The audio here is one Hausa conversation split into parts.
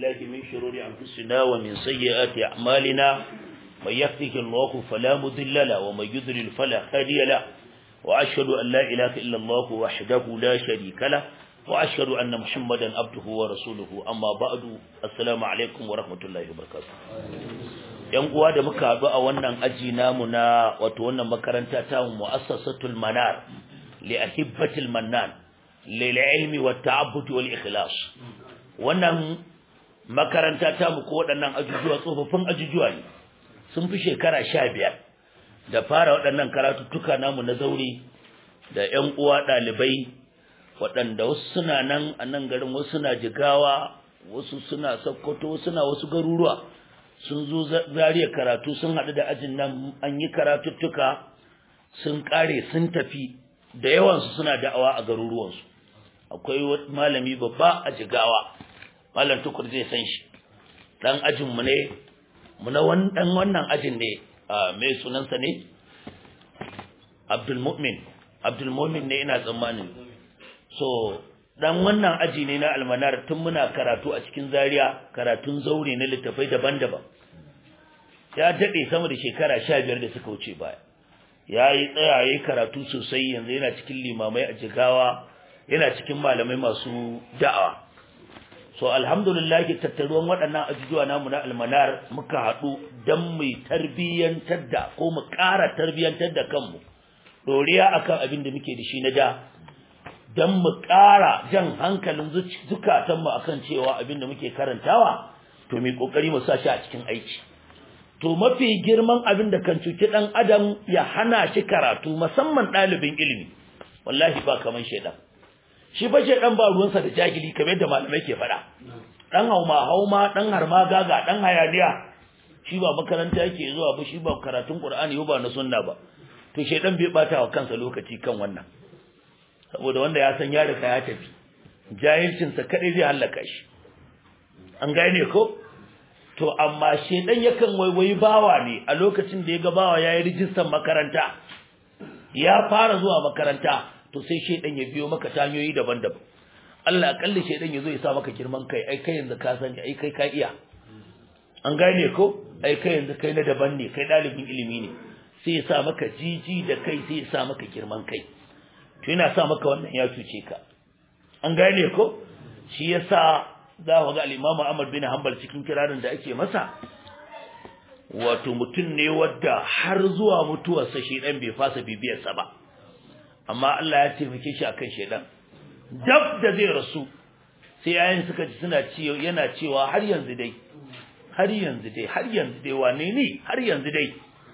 بالله من شرور أنفسنا ومن سيئات أعمالنا من يهده الله فلا مضل له ومن يضلل فلا هادي له وأشهد أن لا إله إلا الله وحده لا شريك له وأشهد أن محمدا عبده ورسوله أما بعد السلام عليكم ورحمة الله وبركاته yan uwa da muka haɗu a wannan aji namu na wato wannan makaranta ta mu'assasatul manar li ahibbatil mannan lil ilmi wat ta'abbud wal ikhlas wannan makaranta ta mu ko waɗannan ajujuwa tsofaffin ajujuwa ne sun fi shekara 15 da fara waɗannan karatuttuka namu na zauri da ƴan uwa ɗalibai waɗanda wasu suna nan a nan garin wasu suna jigawa wasu suna sokoto wasu suna wasu garuruwa sun zo zariya karatu sun haɗu da ajin nan an yi karatuttuka sun ƙare sun tafi da yawansu suna da'awa a garuruwansu akwai malami babba a jigawa malam tukur zai san shi ɗan ajinmu ne mu na ɗan wannan ajin ne mai sunansa ne abdulmumin abdulmumin ne ina tsammanin so dan wannan aji ne na almanar tun muna karatu a cikin zaria karatun zaure na littafai daban-daban ya daɗe sama da shekara sha biyar da suka wuce baya ya yi tsaya ya yi karatu sosai yanzu yana cikin limamai a jigawa yana cikin malamai masu da'awa so alhamdulillah tattaruwan waɗannan ajujuwa namu na almanar muka haɗu don mu tarbiyyantar da ko mu ƙara tarbiyyantar da kanmu ɗoriya akan abin da muke da shi na da don mu ƙara jan hankalin zukatanmu akan cewa abin da muke karantawa to mai ƙoƙari mu sa shi a cikin aiki to mafi girman abin da kan cuci ɗan adam ya hana shi karatu musamman ɗalibin ilimi wallahi ba kaman shaidan shi fa shaidan ba ruwansa da jahili kamar yadda malamai ke faɗa ɗan hauma hauma ɗan harma gaga ɗan hayaniya shi ba makaranta yake zuwa ba shi ba karatun qur'ani ba na sunna ba to shaidan bai bata wa kansa lokaci kan wannan saboda wanda ya san ya riga ya tafi jahilcinsa kadai zai hallaka shi an gane ko to amma shedan yakan waiwayi bawa ne a lokacin da ya ga bawa yayi rijistar makaranta ya fara zuwa makaranta to sai shedan ya biyo maka tanyoyi daban-daban Allah akalli shedan ya zo ya sa maka girman kai ai kai yanzu ka sani ai kai ka iya an gane ko ai kai yanzu kai na daban ne kai dalibin ilimi ne sai ya sa maka jiji da kai sai ya sa maka girman kai to yana sa maka wannan ya cuce ka an gane ko shi yasa za ku ga al-Imam Ahmad bin Hanbal cikin kirarin da ake masa wato mutum ne wadda har zuwa mutuwarsa shedan bai fasa bibiyar sa ba amma Allah ya taimake shi akan shedan dab da zai rasu sai yayin suka ji suna ciyo yana cewa har yanzu dai har yanzu dai har yanzu dai wane ne har yanzu dai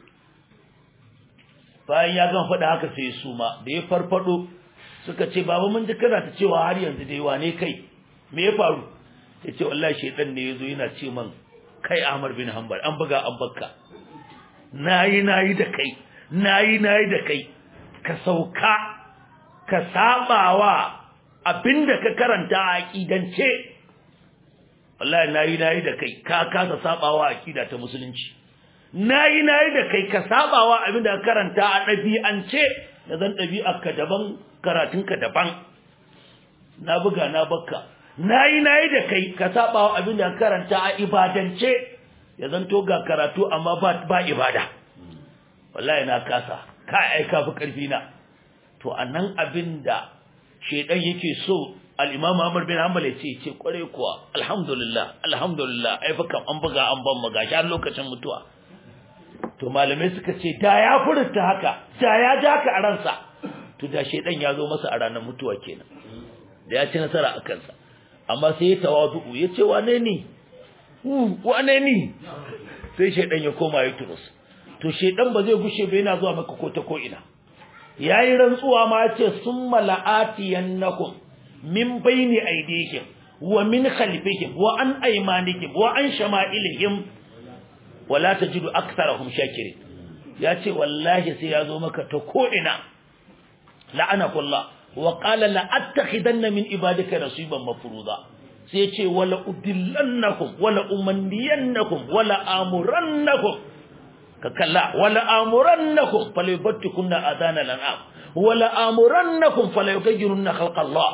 bayan ya gan faɗa haka sai su ma da ya farfado suka ce baba mun ji kana ta cewa har yanzu dai wane kai me ya faru ya ce wallahi shedan ne yazo yana ce man kai Ahmad bin Hanbal an buga an bakka nayi nayi da kai nayi nayi da kai ka sauka ka sabawa abinda ka karanta a aqidance wallahi nayi nayi da kai ka kasa sabawa aqida ta musulunci nayi nayi da kai ka sabawa abinda ka karanta a dabi'ance da zan dabi'arka daban karatunka daban na buga na bakka nayi nayi da kai ka sabawa abinda ka karanta a ibadance ya zanto ga karatu amma ba ba ibada wallahi na kasa ka aika fi karfi na to anan abinda shedan yake so al-imam Ahmad bin Hanbal ya ce ce kware kuwa alhamdulillah alhamdulillah ai fa kam an buga an ban maga shi lokacin mutuwa to malamai suka ce da ya furta haka da ya ja ka a ransa to da shedan ya zo masa a ranar mutuwa kenan da ya ci nasara a kansa amma sai ya tawazu ya ce wane ni wane ni sai shedan ya koma ya turus to shedan ba zai gushe ba yana zuwa maka ko ta ko ina yayi rantsuwa ma ya ce summa la'atiyannakum min bayni aydihim wa min khalfihim wa an aymanihim wa an shama'ilihim wala tajidu aktharahum shakirin yace wallahi sai yazo maka ta ko ina la'anakullah wa qala la attakhidanna min ibadika nasiban mafruza sai yace wala udillannakum wala umandiyannakum wala amurannakum ka kalla wala amurannakum falyubattikunna adana lan'am wala amurannakum falyughayyirunna khalqa Allah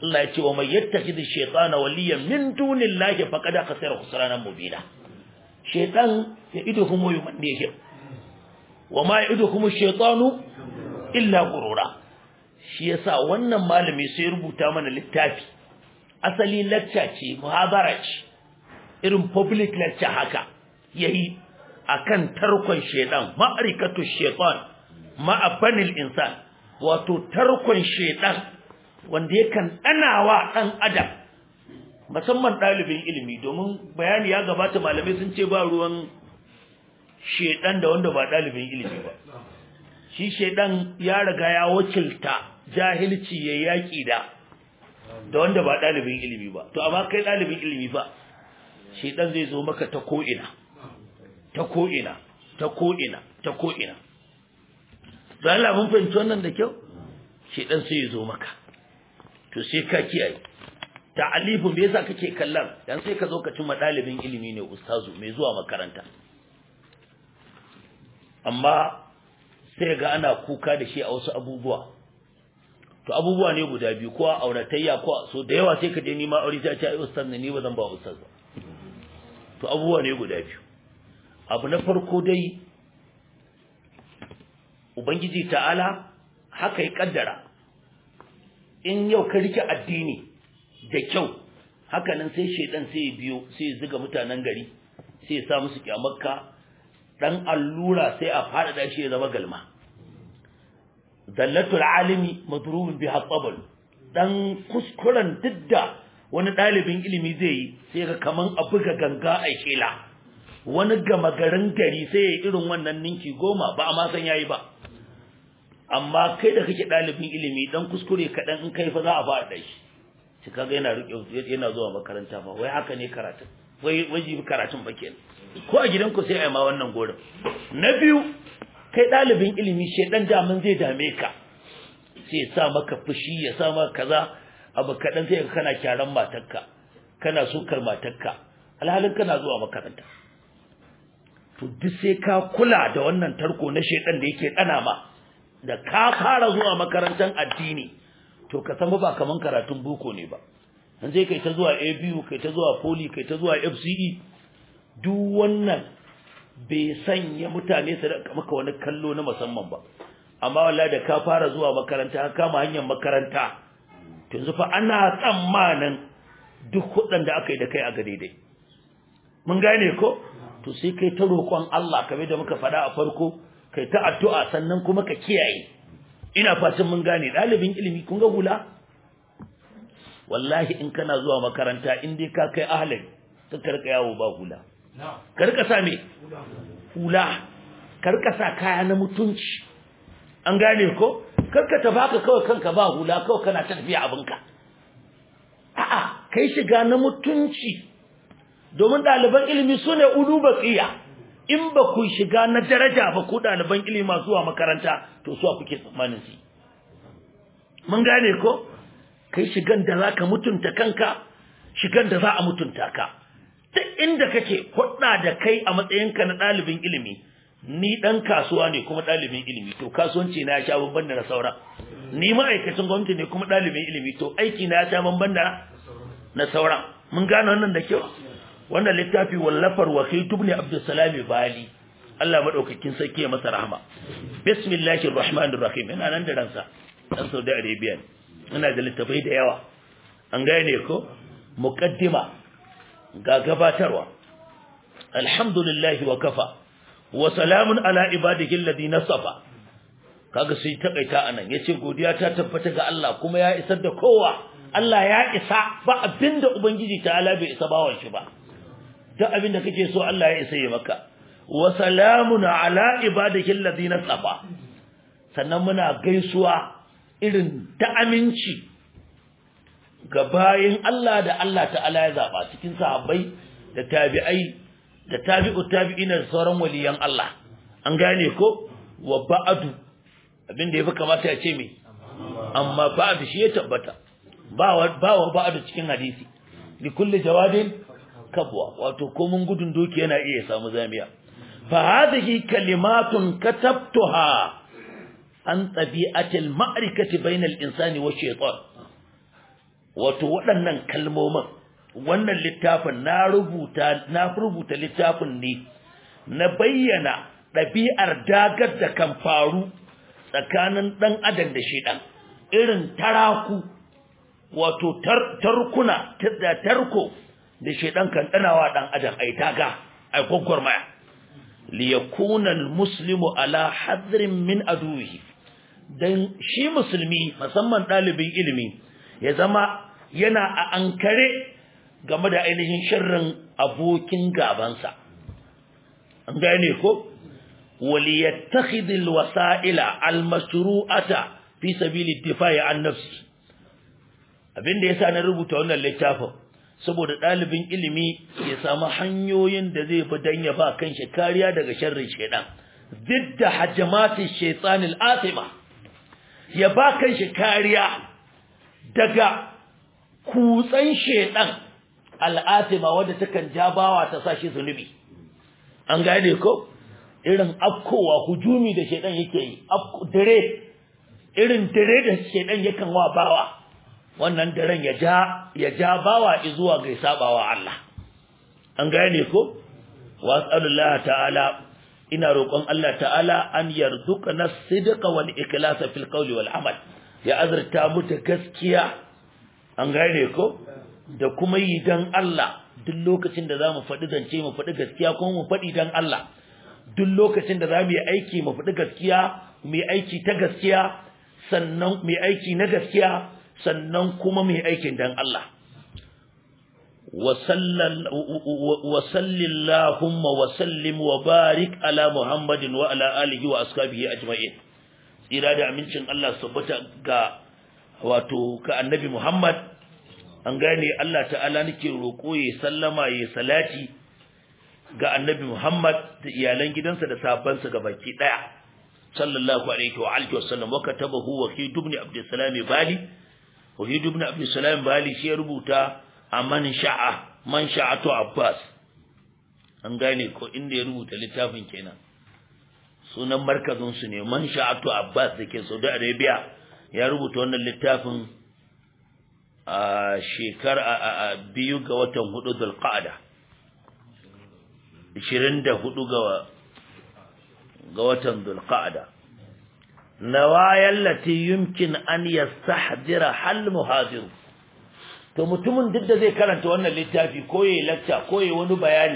Allah ya ce wa may yattakhidhu shaytana waliyan min dunillahi faqad khasira khusranan mubina shaytan ya ido kuma yumanne wa ma ya'idukum ash-shaytanu illa ghurura shi yasa wannan malami sai rubuta mana littafi asali lecture ce muhabara ce irin public lecture haka yayi akan tarkon shaytan ma'arikatu shaytan ma'a banil insan wato tarkon shaytan wanda yakan danawa dan adam musamman dalibin ilimi domin bayani ya gabata malamai sun ce ba ruwan shedan da wanda ba dalibin ilimi ba shi shedan ya riga ya wakilta jahilci ya yaki da da wanda ba dalibin ilimi ba to amma kai dalibin ilimi fa shedan zai zo maka ta ko ina ta ko ina ta ko ina ta ko ina dan Allah mun fahimci wannan da kyau shedan sai ya zo maka to sai ka kiyaye ta'alifu me yasa kake kallon dan sai ka zo ka cimma dalibin ilimi ne ustazu mai zuwa makaranta amma sai ga ana kuka da shi a wasu abubuwa to abubuwa ne guda biyu ko a auratayya ko so da yawa sai ka je nima aure sai a ce ai ustaz ne ni ba zan ba ustaz ba to abubuwa ne guda biyu abu na farko dai ubangiji ta'ala haka ya kaddara in yau ka rike addini da kyau haka nan sai shedan sai ya biyo sai ya zuga mutanen gari sai ya sa musu kyamarka dan allura sai a fada shi ya zama galma dallatul alimi madrubun biha tabal dan kuskuren didda wani dalibin ilimi zai yi sai ga kaman a buga ganga a kela wani gama garin gari sai ya irin wannan ninki goma ba a ma san yayi ba amma kai da kake dalibin ilimi dan kuskure kadan in kai fa za a fada shi shi kaga yana rike yana zuwa makaranta fa wai haka ne karatun wai wajibi karatun ba kenan ko a gidanku sai a yi ma wannan gorin na biyu kai ɗalibin ilimi shedan daman zai dame ka sai ya sa maka fushi ya sa maka kaza abu kaɗan sai kana kyaran matarka kana sukar matarka alhalin kana zuwa makaranta to duk sai ka kula da wannan tarko na shedan da yake ɗana ma da ka fara zuwa makarantar addini to ka san ba kaman karatun boko ne ba dan sai kai ta zuwa ABU kai ta zuwa Poly kai ta zuwa FCE duk wannan bai sanya mutane su da maka wani kallo na musamman ba amma wallahi da ka fara zuwa makaranta ka kama hanyar makaranta to yanzu fa ana tsammanin duk kudin da aka yi da kai a ga daidai mun gane ko to sai kai ta roƙon Allah kamar da muka faɗa a farko kai ta addu'a sannan kuma ka kiyaye ina fatan mun gane ɗalibin ilimi kun ga hula wallahi in kana zuwa makaranta in dai ka kai ahalin ka karka yawo ba hula karka sa me hula karka sa kaya na mutunci an gane ko karka ta baka kawai kanka ba hula kawai kana ta tafiya abinka a'a kai shiga na mutunci domin ɗaliban ilimi su ne ulu baqiya in ba ku shiga na daraja ba ku ɗaliban ilimi masu zuwa makaranta to su kuke tsammanin su mun gane ko kai shigan da zaka mutunta kanka shigan da za a mutunta ka duk inda kake hudda da kai a matsayinka na ɗalibin ilimi ni dan kasuwa ne kuma ɗalibin ilimi to kasuwanci na ya sha bamban da na saura ni ma'aikacin gwamnati ne kuma ɗalibin ilimi to aiki na ya sha bamban da na saura mun gane wannan da kyau wannan littafi wallafar wakil tubni abdussalam bali Allah madaukakin sarki ya masa rahama bismillahir rahmanir rahim ina nan da ransa dan Saudi Arabia ina da littafai da yawa an gane ko muqaddima ga gabatarwa alhamdulillah wa kafa wa salamun ala ibadihi alladhina safa kaga sai takaita anan yace godiya ta tabbata ga Allah kuma ya isar da kowa Allah ya isa ba abinda ubangiji ta'ala bai isa bawan shi ba duk abinda kake so Allah ya isa yi maka wa salamun ala ibadihi alladhina safa sannan muna gaisuwa irin ta aminci ga bayin Allah da Allah ta'ala ya zaba cikin sahabbai da tabi'ai da tabi'u tabi'ina da sauran waliyan Allah an gane ko wa ba'du abinda yafi kamata ya ce me amma ba'du shi ya tabbata ba wa ba wa ba'du cikin hadisi li kulli jawadin kabwa wato ko mun gudun doki yana iya samu zamiya fa hadhihi kalimatun katabtuha an tabi'atil ma'rikati bainal insani wa shaytan wato waɗannan kalmomin wannan littafin na rubuta na rubuta littafin ne na bayyana ɗabi'ar dagar da kan faru tsakanin ɗan adam da shedan irin taraku wato tarkuna da tarko da shedan kan danawa ɗan adam ai daga ai gwagwarmaya liyakuna almuslimu ala hadrin min aduhi dan shi musulmi musamman ɗalibin ilimi ya zama yana a ankare game da ainihin sharrin abokin gabansa an gane ko وليتخذ الوسائل المشروعه في سبيل الدفاع عن نفسه abinda yasa na rubuta wannan littafin saboda dalibin ilimi ya samu hanyoyin da zai bi dan ya ba kanshi kariya daga sharrin shedan didda hajamati shaytanil atima ya ba kanshi kariya daga kutsan shedan al'atima wanda takan jabawa ta sashi zunubi an gane ko irin afkowa hujumi da shedan yake yi dare irin dare da shedan yakan wa bawa wannan daren ya ja ya ja bawa zuwa ga sabawa Allah an gane ko wasallallahu ta'ala ina roƙon Allah ta'ala an yarzuqana sidqa wal ikhlasa fil qawli wal amal ya azurta mu da gaskiya an gane ko da kuma yi dan Allah duk lokacin da zamu faɗi zance mu faɗi gaskiya kuma mu faɗi dan Allah duk lokacin da za mu yi aiki mu faɗi gaskiya mu yi aiki ta gaskiya sannan mu yi aiki na gaskiya sannan kuma mu yi aikin dan Allah wa sallillahumma wa sallim wa barik ala muhammadin wa ala alihi wa ashabihi ajma'in tsira da amincin Allah tabbata ga wato ka annabi Muhammad an gane Allah ta'ala nake roƙo ya sallama ya salati ga annabi Muhammad da iyalan gidansa da sahabbansa baki daya sallallahu alaihi wa alihi wasallam wa katabahu wa fi ibn abdussalam bali wa fi ibn abdussalam bali shi ya rubuta a man sha'a man sha'atu abbas an gane ko inda ya rubuta littafin kenan sunan markazin su ne man sha'atu abbas dake Saudi Arabia ya rubuta wannan littafin a shekara biyu ga watan hudu zulqa'ada 24 ga ga watan Dhulqa'da nawayal lati yumkin an yastahdira hal muhadir to mutumin duk da zai karanta wannan littafi ko yayi lecture ko yayi wani bayani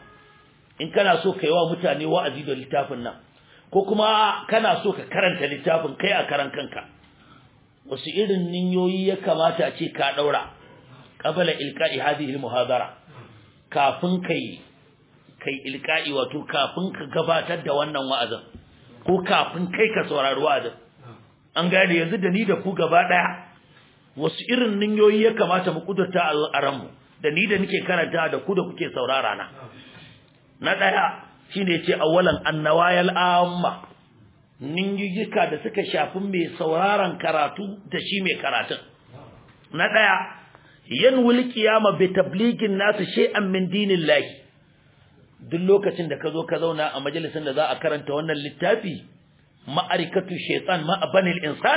in kana so kai wa mutane wa'azi da littafin nan ko kuma kana so ka karanta littafin kai a karan kanka wasu irin ninyoyi ya kamata a ce ka daura qabala ilqa'i hadhihi al-muhadara kafin kai kai ilka'i wato kafin ka gabatar da wannan wa'azin ko kafin kai ka saurari wa'azin an gane yanzu da ni da ku gaba daya wasu irin ninyoyi ya kamata mu kudurta a ranmu da ni da nake karanta da ku da kuke saurara na na daya shine ce awalan annawayal amma ninyoyika da suka shafi mai sauraron karatu da shi mai karatun na daya yanwul qiyama bi tabligin nasu shay'an min dinillahi duk lokacin da ka zo ka zauna a majalisin da za a karanta wannan littafi ma'arikatu shaitan ma'abanil insan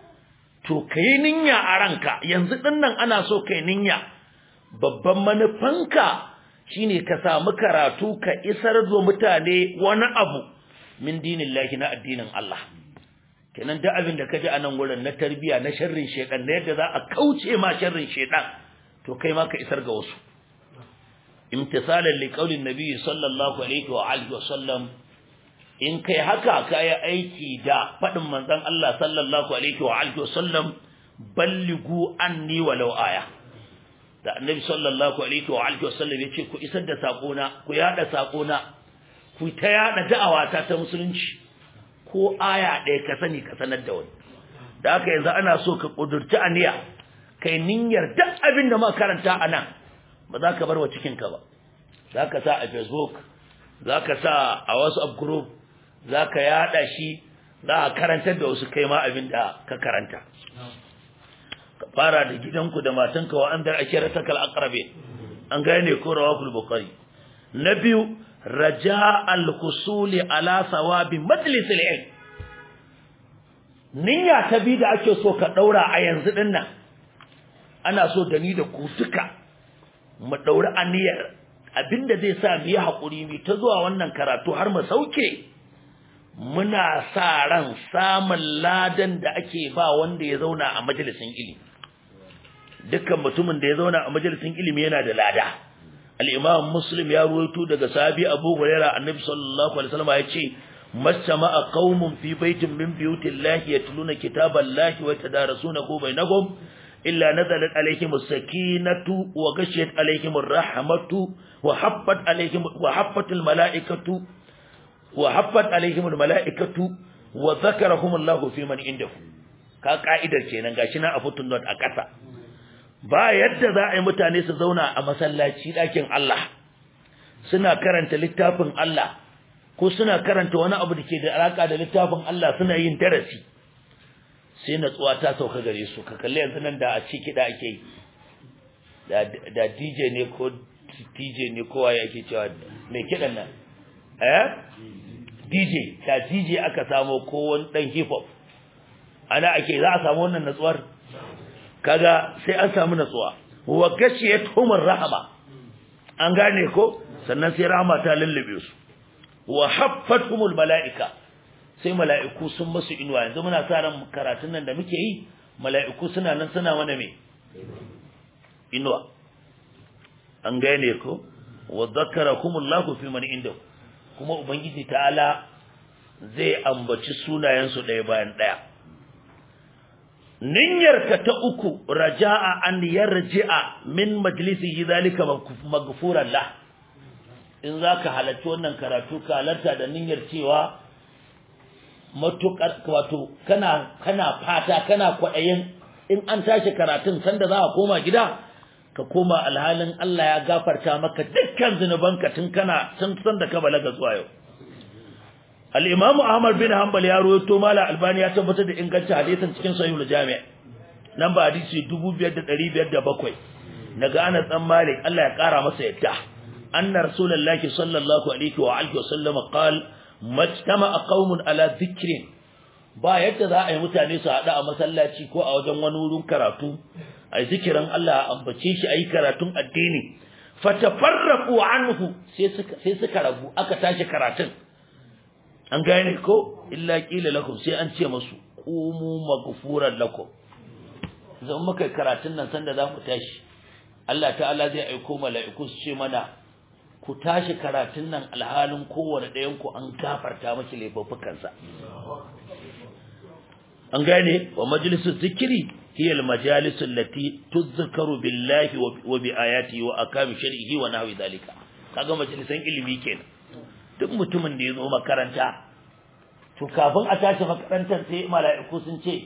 to kai ninya a ranka yanzu dinnan ana so kai ninya babban manufanka shine ka samu karatu ka isar da mutane wani abu min dinillahi na addinin Allah kenan duk abin da kaji a nan gurin na tarbiya na sharrin shaitan da yadda za a kauce ma sharrin shaitan to kai ma ka isar ga wasu imtisalan liqaulin nabi sallallahu alaihi wa alihi wasallam in kai haka kai aiki da fadin manzon Allah sallallahu alaihi wa alihi wasallam balligu anni walau aya da annabi sallallahu alaihi wa alihi wasallam yace ku isar da sakona ku yada sakona ku ta yada da'awata ta musulunci ko aya ɗaya ka sani ka sanar da wani da haka yanzu ana so ka kudurci aniya kai niyyar duk abin da muka karanta anan ba za ka bar wa cikinka ba za ka sa a facebook za ka sa a whatsapp group za ka yada shi za a karantar da wasu kai ma abin da ka karanta ka fara da gidanku da matanka wa an dar ashira takal aqrabe an gane ko rawakul bukhari na biyu raja al husuli ala sawabi majlis al ilm niyya ta bi da ake so ka daura a yanzu dinnan ana so da ni da ku duka mu dauri aniyar abinda zai sa mu yi hakuri mu ta zuwa wannan karatu har mu sauke muna sa ran samun ladan da ake ba wanda ya zauna a majalisin ilimi dukkan mutumin da ya zauna a majalisin ilimi yana da lada al-imam muslim ya ruwaito daga sahabi abu hurairah annabi sallallahu alaihi wasallam ya ce masama'a qaumun fi baitin min buyutillahi yatluna kitaballahi wa tadarasunahu bainahum illa nazalat alaihim as-sakinatu wa ghashiyat alaihim ar-rahmatu wa haffat alaihim wa haffatul malaikatu wa haffat alaihim al-malaikatu wa dhakarahum Allahu fi man indahu ka ka'idar kenan gashi na a footnote a ƙasa ba yadda za a yi mutane su zauna a masallaci ɗakin Allah suna karanta littafin Allah ko suna karanta wani abu da ke da alaka da littafin Allah suna yin darasi sai natsuwa ta sauka gare su ka kalli yanzu nan da a ci kiɗa ake yi da DJ ne ko DJ ne kowa ya ke cewa mai kiɗan nan eh DJ da DJ aka samo ko wani ɗan hip hop ana ake za a samu wannan natsuwar kaga sai an samu natsuwa wa gashiyatuhum rahama an gane ko sannan sai rahama ta lullube su wa haffatuhumul malaika sai mala'iku sun musu inuwa yanzu muna sa ran karatun nan da muke yi mala'iku suna nan suna mana me inuwa an gane ko wa dhakkarakumullahu fi man indahu kuma ubangiji ta'ala zai ambaci sunayen su ɗaya bayan ɗaya niyyarka ta uku raja'a an yarji'a min majlisihi zalika maghfuran lah in zaka halarci wannan karatu ka halarta da niyyar cewa matukar wato kana kana fata kana kwadayin in an tashi karatun sanda za ka koma gida ka koma alhalin Allah ya gafarta maka dukkan zinubanka tun kana tun sanda ka balaga zuwa yau al-Imam Ahmad bin Hanbal ya rawaito mala Albani ya tabbatar da ingancin hadisin cikin Sahihul Jami' namba hadisi 2507 daga Anas dan Malik Allah ya kara masa yadda anna rasulullahi sallallahu alaihi wa alihi wa sallam qal majtama'a qaumun ala dhikrin ba yadda za a yi mutane su hada a masallaci ko a wajen wani wurin karatu ai zikirin Allah a ambace shi ayi karatun addini fatafarraqu anhu sai suka sai suka rabu aka tashi karatun an gane ko illa qila lakum sai an ce musu qumu maghfuran lakum zan muka karatun nan sanda za mu tashi Allah ta'ala zai aiko mala'iku su ce mana ku tashi karatun nan alhalin kowane ɗayan ku an gafarta miki laifuffukansa an gane wa majalisu zikiri hiya al-majalisu allati tuzkaru billahi wa bi ayatihi wa akami shar'ihi wa nahwi dhalika kaga majalisan ilimi kenan duk mutumin da ya zo makaranta to kafin a tashi makarantar sai mala'iku sun ce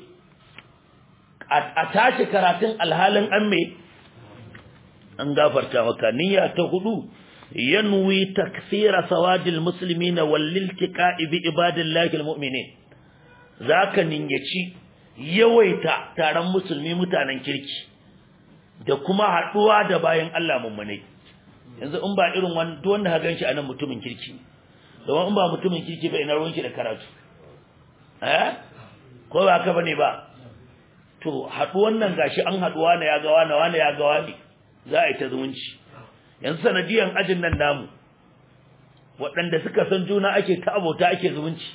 a tashi karatun alhalin an me an gafarta maka niyya ta hudu yanwi takthira sawadil muslimina wal iltiqa'i bi ibadillahi almu'minin zaka ninyaci yawaita taron musulmi mutanen kirki da kuma haduwa da bayan Allah mummunai yanzu in ba irin wanda wanda ka ganshi anan mutumin kirki domin in ba mutumin kirki ba ina ruwanki da karatu eh ko ba ka bane ba to haduwan nan gashi an haduwa ne ya ga wani wani ya ga wani za a yi ta zumunci yanzu sanadiyan ajin nan namu waɗanda suka san juna ake ta abota ake zumunci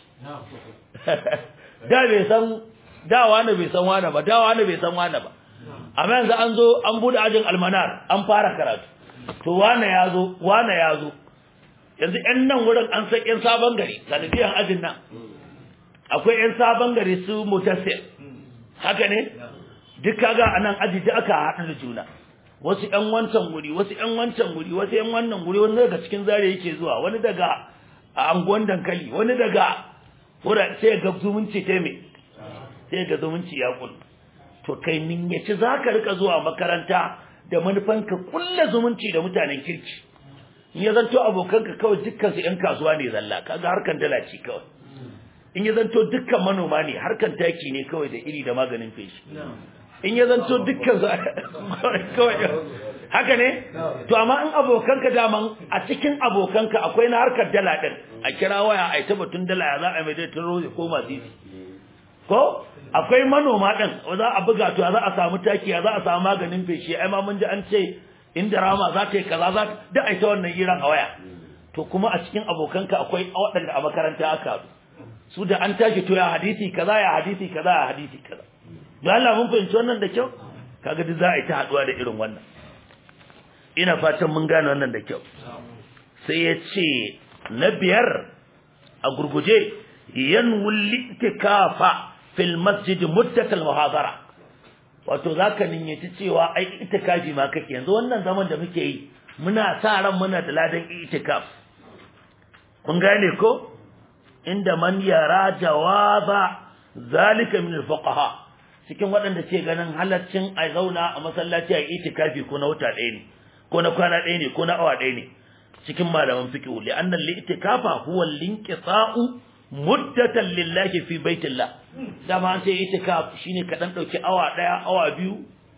da bai san da wani bai san wani ba da wani bai san wani ba amma yanzu an zo an bude ajin almanar an fara karatu to wani ya zo wani ya zo yanzu ƴan nan wurin an san ƴan sabon gari sanadiyan ajin nan akwai ƴan sabon gari su mutassir haka ne duk kaga anan aji da aka haɗu da juna wasu ƴan wancan guri wasu ƴan wancan guri wasu ƴan wannan guri wani daga cikin zare yake zuwa wani daga a anguwan dankali wani daga wura sai ga zumunci ta me sai ga zumunci ya kullu to kai nin yace zaka rika zuwa makaranta da manufan ka kulla zumunci da mutanen kirki in ya zanto abokanka kawai dukkan su ƴan kasuwa ne zalla kaga harkan dala ce kawai in ya zanto dukkan manoma ne harkan taki ne kawai da iri da maganin feshi in ya zanto dukkan su kawai haka ne to amma in abokanka daman a cikin abokanka akwai na harkar dala din a kira waya a ita batun dala ya za a mai dai taro ko masu ko akwai manoma din za a buga to za a samu taki za a samu maganin feshi ai ma mun ji an ce inda rama za ta yi kaza za da ai ta wannan hiran a waya to kuma a cikin abokanka akwai waɗanda a makaranta aka su da an tashi to ya hadisi kaza ya hadisi kaza ya hadisi kaza don Allah mun fahimci wannan da kyau kaga duk za a yi ta haduwa da irin wannan ina fatan mun gane wannan da kyau sai ya ce na biyar a gurguje yanwul itikafa fil masjid muddat al muhadara wato zaka ninyaci cewa ai itikafi ma kake yanzu wannan zaman da muke yi muna sa ran muna da ladan itikaf kun gane ko inda man yara jawaza zalika min al fuqaha cikin waɗanda ce ganin halaccin a zauna a masallaci a itikafi ko na wata ɗaya ne ko na kwana ɗaya ne ko na awa ɗaya ne cikin malaman fiqh li anna al itikafa huwa al inqita'u muddatan lillahi fi baitillah dama an ce itikaf shine ka dan dauki awa daya awa biyu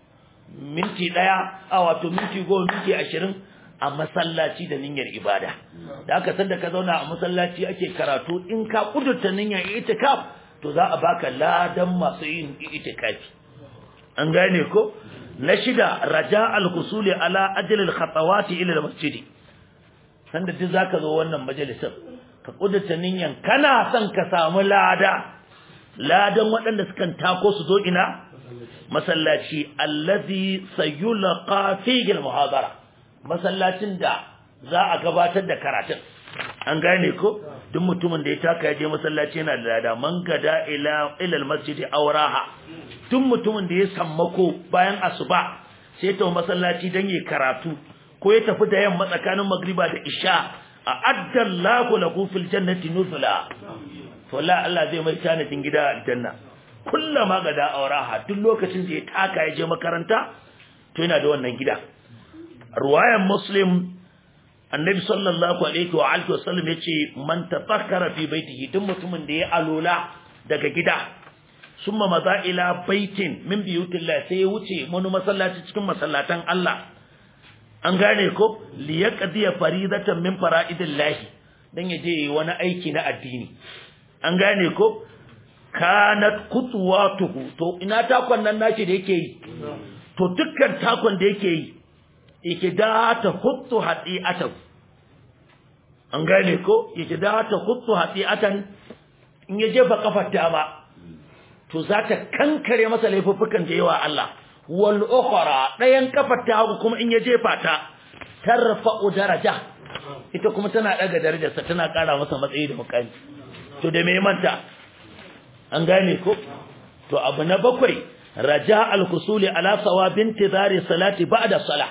minti daya awa to minti goma minti ashirin a masallaci da niyyar ibada da aka san da ka zauna a masallaci ake karatu in ka kudurta niyyar itikaf to za a baka ladan masu yin itikafi an gane ko na shida raja al-husuli ala ajli al-khatawati ila al-masjid sanda duk zaka zo wannan majalisar ka kudurta niyan kana son ka samu lada ladan waɗanda sukan tako su zo ina masallaci allazi sayulqa fihi almuhadara masallacin da za a gabatar da karatun an gane ko duk mutumin da ya taka ya je masallaci yana da lada man gada ila ila almasjid awraha duk mutumin da ya sammako bayan asuba sai ta masallaci dan yi karatu ko ya tafi da yamma tsakanin magriba da isha a'adda Allahu lahu fil jannati nuzula to la Allah zai mai tanadin gida aljanna kullama gada auraha duk lokacin da ya taka ya je makaranta to yana da wannan gida ruwayan muslim annabi sallallahu alaihi wa alihi wasallam yace man tafakkara fi baitihi duk mutumin da ya alola daga gida summa maza ila baitin min biyutillah sai ya wuce wani masallaci cikin masallatan Allah an gane ko liyaqdiya faridatan min fara'idillahi dan yaje wani aiki na addini an gane ko kanat kutuwatuhu to ina takon nan nashi da yake yi to dukkan takon da yake yi yake da ta huttu hadi'atan an gane ko yake da ta huttu hadi'atan in ya jefa kafar dama to za ta kankare masa laifuffukan da yawa Allah wal ukhra dayan kafar ta hagu kuma in ya jefa ta tarfa'u daraja ita kuma tana daga darajarsa tana kara masa matsayi da mukami to da me manta an gane ko to abu na bakwai raja al-husuli ala sawabin tidari salati ba'da salah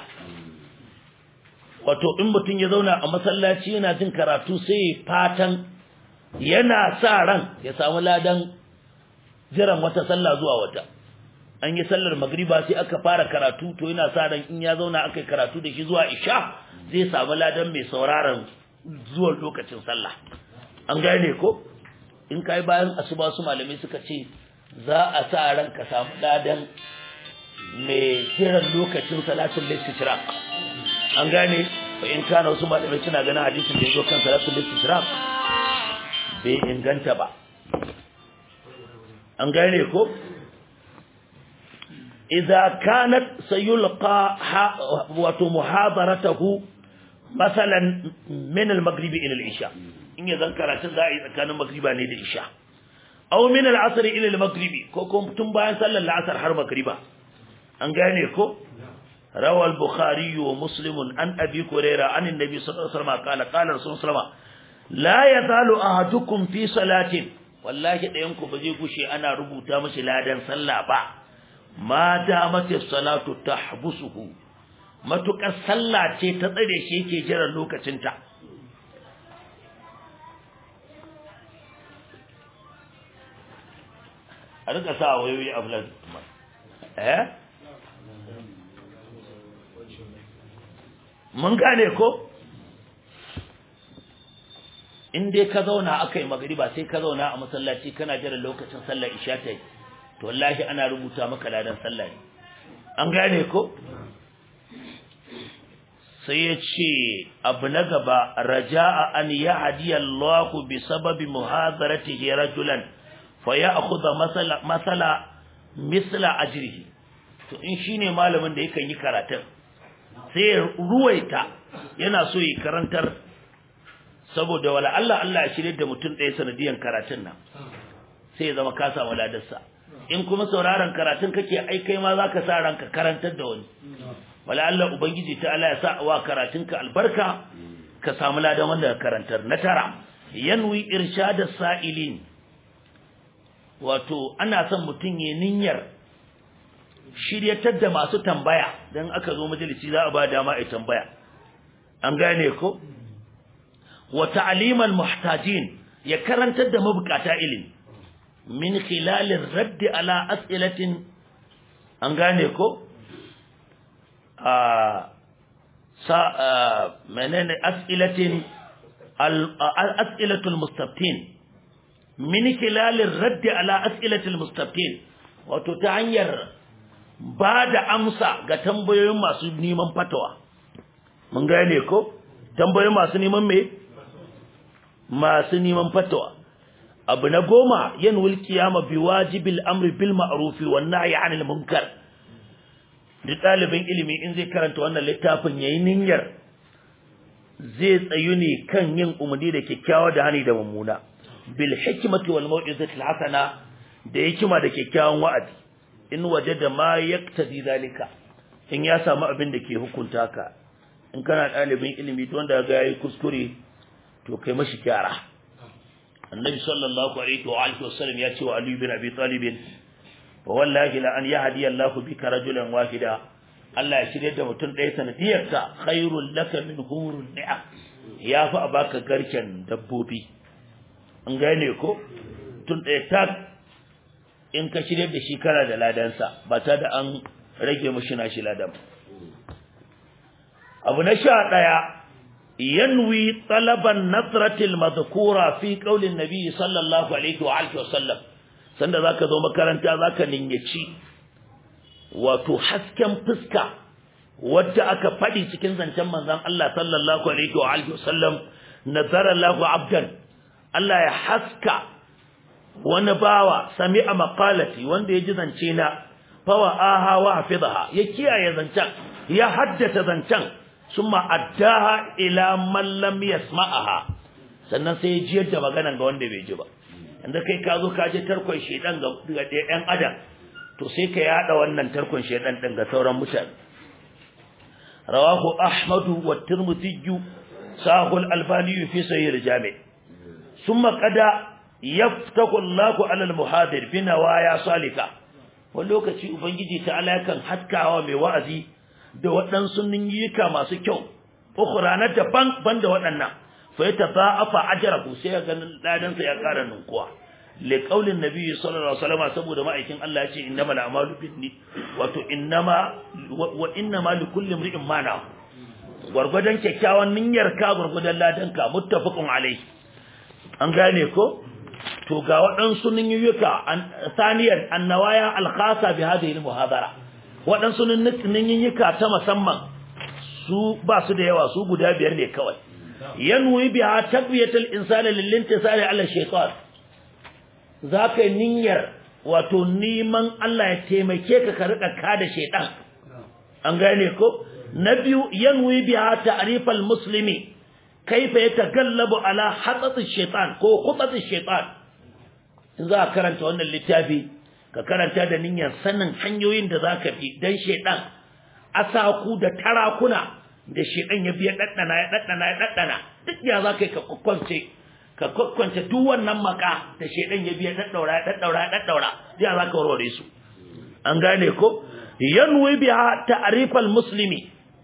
wato in mutun ya zauna a masallaci yana jin karatu sai fatan yana sa ran ya samu ladan jiran wata sallah zuwa wata an yi sallar magriba sai aka fara karatu to yana sa ran in ya zauna aka yi karatu da shi zuwa isha zai samu ladan mai sauraron zuwa lokacin sallah an gane ko in kai bayan asuba su malamai suka ce za a sa ran ka samu ladan mai kiran lokacin salatul istishraq an gane fa in kana wasu malamai suna ganin hadisin da yazo kan salatul istishraq bai inganta ba an gane ko idza kanat sayulqa wato muhadaratuhu masalan min al-maghribi ila al-isha in ya zan karatun za a yi tsakanin magriba ne da isha aw min al-asr ila al-maghribi ko kuma tun bayan sallar al-asr har magriba an gane ko rawa al-bukhari wa muslim an abi hurairah an annabi sallallahu alaihi wasallam qala qala rasul sallallahu la yazalu ahadukum fi salatin wallahi dayan ku baje gushe ana rubuta mishi ladan sallah ba ma damati salatu tahbusuhu matukar sallah ce ta tsare shi yake jiran lokacinta a rika sa wayoyi a fulan eh mun gane ko in dai ka zauna aka yi magariba sai ka zauna a masallaci kana jira lokacin sallar isha ta yi to wallahi ana rubuta maka ladan sallah ne an gane ko sai ya ce abu na gaba raja'a an ya hadiya Allah bi sababi muhadaratihi rajulan fa ya'khudha masala masala misla ajrihi to in shine malamin da yakan yi karatun sai ya ruwaita yana so yi karantar saboda wala Allah Allah ya shirye da mutum ɗaya sanadiyan karatun nan sai ya zama ka samu ladarsa in kuma sauraron karatun kake ai kai ma zaka sa ranka karantar da wani wala Allah ubangiji ta Allah ya sa wa karatunka albarka ka samu ladan wanda ka karantar na tara yanwi irshada sa'ilin wato ana son mutum ya niyyar shiryatar da masu tambaya dan aka zo majalisi za a ba dama a tambaya an gane ko wa ta'limal muhtajin ya karantar da mabukata ilimi min khilalin raddi ala as'ilatin an gane ko a sa menene as'ilatin as'ilatul mustaftin min khilalin raddi ala as'ilatul mustaftin wato ta hanyar ba da amsa ga tambayoyin masu neman fatawa mun gane ko tambayoyin masu neman me masu neman fatawa abu na goma yan qiyama bi wajibil amri bil ma'ruf wan nahyi 'anil munkar duk ɗalibin ilimi in zai karanta wannan littafin yayi niyyar zai tsayu ne kan yin umarni da kyakkyawa da hani da mummuna bil hikmati wal mau'izati al hasana da hikima da kyakkyawan wa'azi in wajada ma yaktadi zalika in ya samu abin da ke hukunta ka in kana ɗalibin ilimi don da ga yayi kuskure to kai mashi kyara annabi sallallahu alaihi wa alihi wasallam ya ce wa ali bin abi talib fa wallahi la an yahdi Allah bika rajulan wahida Allah ya shirye da mutum ɗaya sanadiyar ka khairul laka min hurun ni'am ya fi a baka garken dabbobi an gane ko tun ɗaya tak in ka shirye da shi kana da ladansa ba ta da an rage mushi nashi ladan abu na sha ɗaya yanwi talaban nasratil madhkura fi qaulin nabi sallallahu alaihi wa alihi wasallam sanda zaka zo makaranta zaka ninyaci wato hasken fuska wadda aka fadi cikin zancen manzon Allah sallallahu alaihi wa alihi wasallam nazara lahu abdan Allah ya haska wani bawa sami'a maqalati wanda ya ji zance na fawa aha wa hafizaha ya kiyaye zancen ya haddace zancen summa addaha ila man lam yasma'aha sannan sai ya jiyar da maganan ga wanda bai ji ba inda kai ka zo ka je tarkon shedan ga ga ɗan adam to sai ka yada wannan tarkon shedan din ga sauran mutane rawahu ahmadu wa tirmidhi sahul albani fi sahih al-jami summa qada yaftaku Allahu ala al-muhadir bi nawaya salika wani lokaci ubangiji ta alakan haskawa mai wa'azi da waɗansu niyyuka masu kyau ukhra na daban banda waɗannan fa yatafa'afa ajrahu sai ga ladan sa ya ƙara ninkuwa li qaulin nabi sallallahu alaihi wasallam saboda ma'aikin Allah ya ce innamal a'malu binni wato innama wa innama likulli imrin ma na gurgudan kyakkyawan niyyar ka gurgudan ladan ka muttafaqun alaihi an gane ko to ga waɗansu niyyuka saniyar annawaya alkhasa bi hadhihi almuhadara waɗansu niyyuka ta musamman su ba su da yawa su guda biyar ne kawai yanwi biha taqwiyatul insani lil intisari ala shaytan zaka niyyar wato neman Allah ya taimake ka ka rika kada shaytan an gane ko na biyu yanwi biha ta'rifal muslimi kaifa yatagallabu ala hatati shaytan ko khutati shaytan in za ka karanta wannan littafi ka karanta da niyyar sanin hanyoyin da za ka bi don shaidan asaku da tarakuna da shaidan ya biya daddana ya daddana ya daddana duk ya za ka yi ka kwakwance ka kwakwance duk wannan maka da shaidan ya biya daddaura ya daddaura ya daddaura ya za ka warware su an gane ko yanwi biha ta'rifal muslimi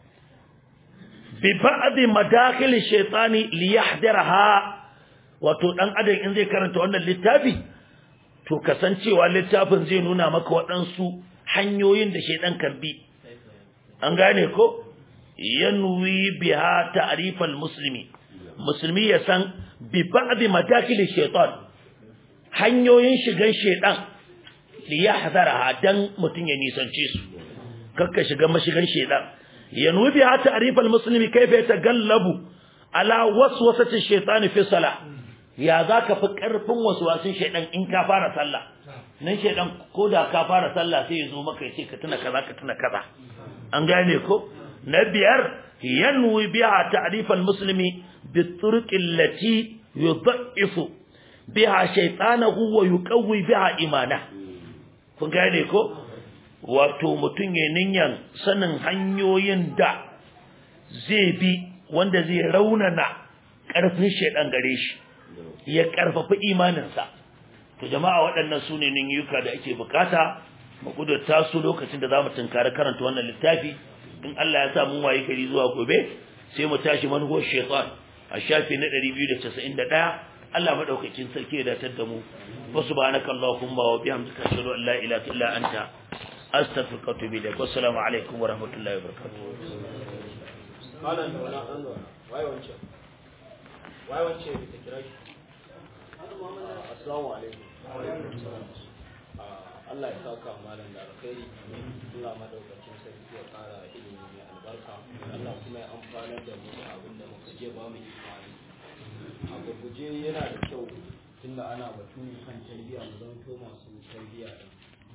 bi ba'd madakhil shaytani li yahdiraha wato dan adam in zai karanta wannan littafi to kasancewa littafin zai nuna maka waɗansu hanyoyin da shaidan kan bi an gane ko yanwi biha ta'rifal muslimi musulmi ya san bi ba'd madakil shaitan hanyoyin shigan shaidan li yahzaraha dan mutun ya nisance su kakka shiga mashigan shaidan yanwi biha ta'rifal muslimi kayfa yatagallabu ala waswasati shaitan fi salah ya zaka fi karfin waswasin shaydan in ka fara sallah nan shaydan ko da ka fara sallah sai ya zo maka ya ce ka tuna kaza ka tuna kaza an gane ko na biyar yanwi biha ta'rif al-muslimi bi-turuq allati yudh'ifu biha shaytanahu wa yuqawwi biha imana kun gane ko wato mutun ya ninyan sanin hanyoyin da zai bi wanda zai raunana karfin shaydan gare shi ya karfafa imaninsa to jama'a waɗannan sune niyyuka da ake bukata mu kudurta su lokacin da zamu tunkari karanta wannan littafi in Allah ya sa mun waye kari zuwa gobe sai mu tashi manhuwar shaytan a shafi na 291 Allah madaukakin sarki ya datar da mu wa subhanaka allahumma wa bihamdika ashhadu an la ilaha illa anta astaghfiruka wa atubu ilaik wassalamu alaikum wa rahmatullahi wa barakatuh malam da wani an zauna waye wance waye wance da ta kira shi assalamu alaikum Allah ya saka malam da alkhairi Allah madaukakin sarki ya kara ilimi mai albarka Allah kuma ya amfanar da mu da abin da muka je ba mu imani a gurguje yana da kyau tunda ana batu kan tarbiyya mu zanto masu tarbiyya din